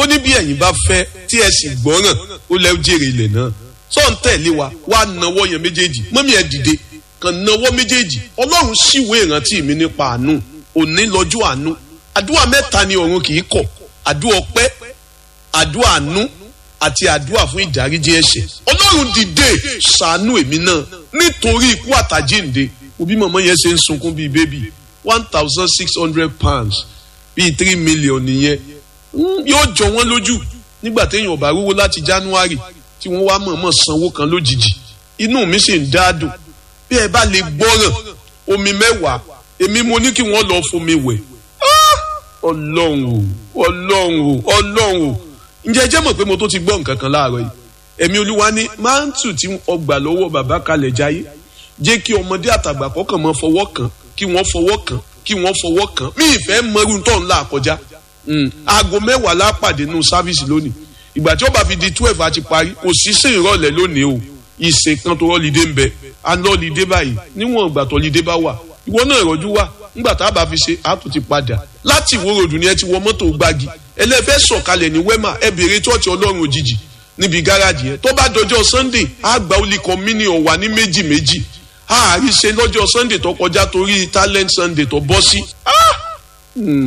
ó ní bí ẹ̀yin bá fẹ́ tí ẹ sì gbọ́ràn ó lẹ́ jèrè ilẹ̀ náà sọ ń tẹ̀lé wa wá nawọ́ yẹn méjèèjì mọ́mí ẹ̀ dìde kàn nawọ́ méjèèjì ọlọ́run ṣìwé ìrántí mi nípa àánú òní lọ́jọ́ àánú àdúrà mẹ́ta ni ọ̀run kì í kọ̀ àdúrà ọpẹ́ àdúrà àánú àti àdúrà fún ìdáríjì ẹ̀ṣẹ̀ ọlọ́run dìde ṣàánú èmi náà nítorí ikú àtàjíǹde òbí mọ̀mọ́ yẹn ṣe ń sunkún bíi bébì one thousand six hundred pounds bíi three million nìyẹn yóò jọ wọ́n lójú nígbà téèyàn bá rówó láti january tí wọ́n wá mọ̀ọ́mọ̀ sanwó kan lójijì inú mi sì ń dáadùn bí ẹ bá lè gbọ́ràn omi mẹ́wàá èmi mo ní kí wọ́n lọ fomi wẹ̀ ọlọ́run o ọlọ́run o ọlọ́run o ǹjẹ́ jẹ́ mọ̀ pé mo tó ti gbọ́ nǹkan kan láàárọ̀ yìí ẹ̀mí olúwa ní máńtù tí ọgbà lọ́wọ́ bàbá kalẹ̀ jáyé jẹ́ kí ọmọdé àtàgbà kọ́kàn mọ́ fọwọ́ kàn kí wọ́n fọwọ́ kàn kí wọ́n fọwọ́ kàn mí ìfẹ́ mọ́rú tó ń là kọjá aago mẹ́wàá lápàdé nù sáfíìsì lónìí ìgbà tí ó bá fi di twelve àti parí kò sí sí ìrọ̀lẹ́ lónìí o ìsìn kan tó rọ́lídé ń bẹ alọ́lídé báyìí níwọ̀n ìgbà tó lídé bá wà ìwọ náà ìrọ̀jú wà ńgbà tá a bá fi ṣe àtún ti padà láti ìwó ròdù ni ẹ ti wọ mọ́tò gbági ẹlẹ́fẹ́ sọ̀kalẹ̀ ní wẹ́mà ẹ bèrè tọ́ọ̀tì ọlọ́run òjijì níbi gáràjì yẹn tó bá dọjọ́ sunday àgbà olè communion wà ní méjì méjì àárí ṣe lọ́jọ́ sunday tó kọjá torí talent sunday tó bọ́ sí.